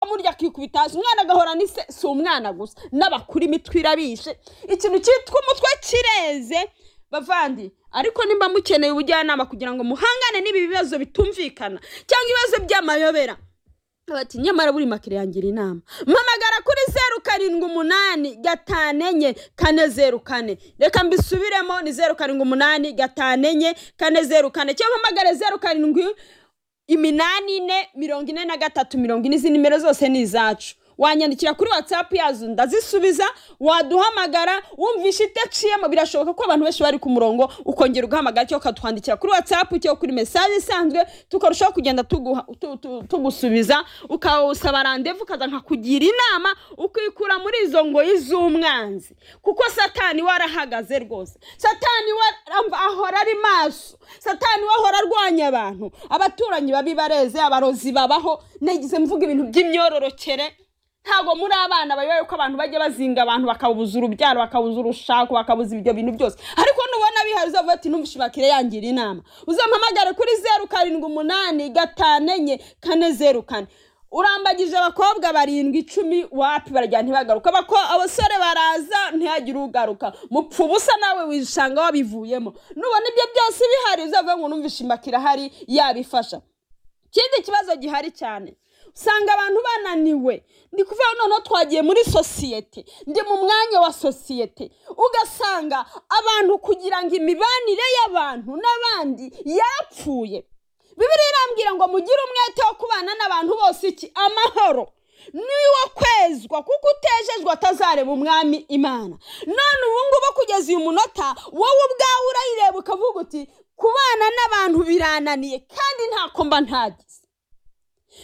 murya akikubita hasi umwana agahora ni se si umwana gusa n'abakuru imitwe irabishe ikintu cyitwa umutwe kireze bavandi ariko nimba mukeneye ubujyanama kugira ngo muhangane n'ibi bibazo bitumvikana cyangwa ibibazo by'amayobera bati nyamara buri makiriya yangira inama mpamagara kuri zeru karindwi umunani gatanu enye kane zeru kane reka mbisubiremo ni zeru karindwi umunani gatanu enye kane zeru kane cyangwa mpamagare zeru karindwi iminani ine mirongo ine na gatatu mirongo ine izi nimero zose ni izacu wanyandikira kuri watsapu yazo ndazisubiza waduhamagara wumvisha idaciyemo birashoboka ko abantu benshi bari ku murongo ukongera ugahamagara cyangwa ukatwandikira kuri watsapu cyangwa kuri mesaje isanzwe tukarushaho kugenda tuguha- tu- tu- tugusubiza ukawusaba randevu ukaza nkakugira inama ukikura muri izo ngoyi z'umwanzi kuko satani warahagaze rwose satani wara- ahora ari maso satani we ahora arwanya abantu abaturanyi babi bareze abarozi babaho nagize mvuga ibintu by'imyororokere ntabwo muri abana bayoboye ko abantu bajya bazinga abantu bakabuza urubyaro bakabuza urushako bakabuza ibyo bintu byose ariko nubona bihari uzavuga ati numva ishibakire yangira inama uzampamagare kuri zeru karindwi umunani gatanu enye kane zeru kane urambagije abakobwa barindwi icumi wapi barajya ntibagaruka bako abasore baraza ntihagire ugaruka mupfa ubusa nawe wishanga wabivuyemo nubona ibyo byose bihari uzavuga ngo numva ishibakire ahari yabifasha ikindi kibazo gihari cyane usanga abantu bananiwe ni kuvuga noneho twagiye muri sosiyete ndi mu mwanya wa sosiyete ugasanga abantu kugira ngo imibanire y'abantu n'abandi yapfuye bibiriya irambwira ngo mugire umwete wo kubana n'abantu bose iki amahoro niwo kwezwa kuko utejejwe atazareba umwami imana none ubu ngubu kugeza uyu munota wowe ubwawe urayireba ukavuga uti kubana n'abantu birananiye kandi ntako mba ntagize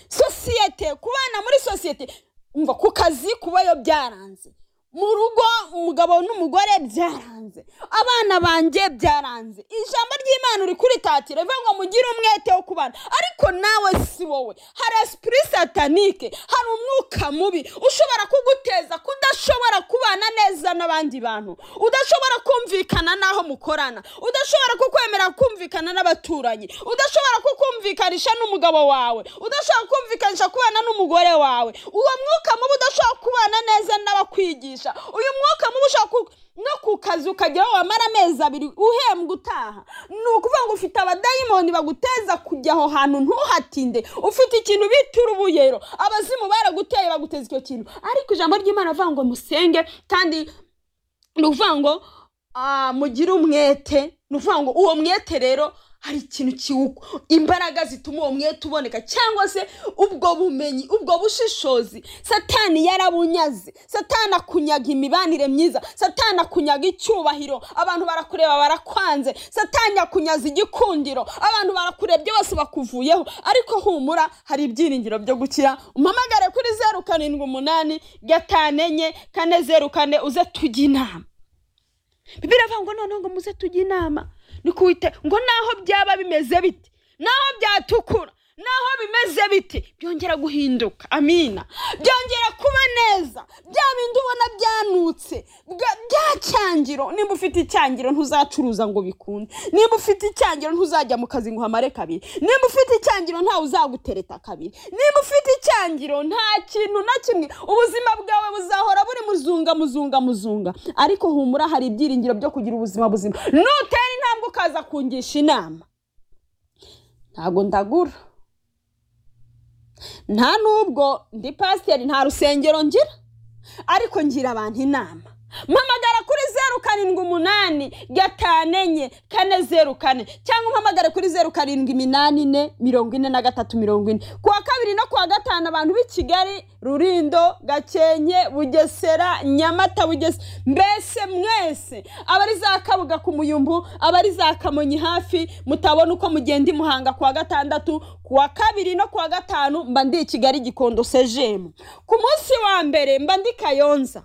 sosiyete kubana muri sosiyete umva ku kazi kubayo byaranze mu rugo umugabo n'umugore byaranze abana banjye byaranze ijambo ry'imana uri kuritatira rivuga ngo mugire umwete wo kubana ariko nawe si wowe hari esipuri satanike hari umwuka mubi ushobora kuguteza kudashobora kubana neza n'abandi bantu udashobora kumvikana n'aho mukorana udashobora kukwemera kumvikana n'abaturanyi udashobora kukumvikanisha n'umugabo wawe udashobora kumvikanisha kubana n'umugore wawe uwo mwuka mubi udashobora kubana neza n'abakwigisha uyu mwuka mubi ushobora ku- no ku kazi ukageraho wamara amezi abiri uhembwa utaha ni ukuvuga ngo ufite abadayimoni baguteza kujya aho hantu ntuhatinde ufite ikintu bita urubuyero abazimu baraguteye baguteza icyo kintu ariko ijambo ry'imana rivuga ngo musenge kandi ni ukuvuga ngo ah, mugire umwete ni ukuvuga ngo uwo mwete rero hari ikintu kiwukwa imbaraga zituma uwo mwete uboneka cyangwa se ubwo bumenyi ubwo bushishozi satani yarabunyaze satani akunyaga imibanire myiza satani akunyaga icyubahiro abantu barakureba barakwanze satani akunyaza igikundiro abantu barakurebye bose bakuvuyeho ariko humura hari ibyiringiro byo gukira umpamagare kuri zeru karindwi umunani gatanu enye kane zeru kane uze tujye inama bibiri avuga ngo noneho ngo muze tujye inama ni kuwite ngo naho byaba bimeze biti naho byatukura naho bimeze biti byongera guhinduka amina byongera kuba neza bya bindi ubona byanutse bwa- bya cyangiro nimba ufite icyangiro ntuzacuruza ngo bikunde nimba ufite icyangiro ntuzajya mu kazi ngo uhamare kabiri nimba ufite icyangiro ntawe uzagutereta kabiri nimba ufite icyangiro nta kintu na kimwe ubuzima bwawe buzahora buri muzunga muzunga muzunga ariko humura hari ibyiringiro byo kugira ubuzima buzima nutera intambwe ukaza kungisha inama ntabwo ndagura nta n'ubwo ndi pasiteri nta rusengero ngira ariko ngira abantu inama mpamagara kuri zeru karindwi umunani gatanu enye kane zeru kane cyangwa umpamagare kuri zeru karindwi iminani ine mirongo ine na gatatu mirongo ine ku wa kabiri no ku wa gatanu abantu b'i kigali rurindo gakenke bugesera nyamata bugese mbese mwese abari za kabuga ku muyumbu abari za kamonyi hafi mutabona uko mugenda i muhanga ku wa gatandatu ku wa kabiri no ku wa gatanu mba ndi i kigali gikondo sejemu ku munsi wa mbere mba ndi kayonza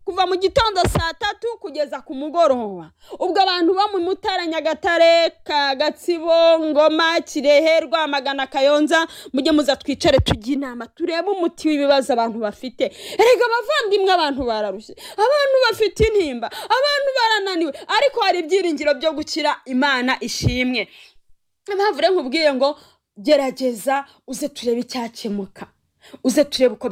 kuva mu gitondo saa tatu kugeza ku mugoroba ubwo abantu bo mu mutara nyagatare ka gatsibo ngoma kirehe rwamagana kayonza mujye muza twicare tujye inama turebe umuti w'ibibazo abantu bafite erega abavandimwe abantu bararushye abantu bafite intimba abantu barananiwe ariko hari ibyiringiro byo gukira imana ishimwe impamvu rero nkubwiye ngo gerageza uze turebe icyakemuka uze turebe uko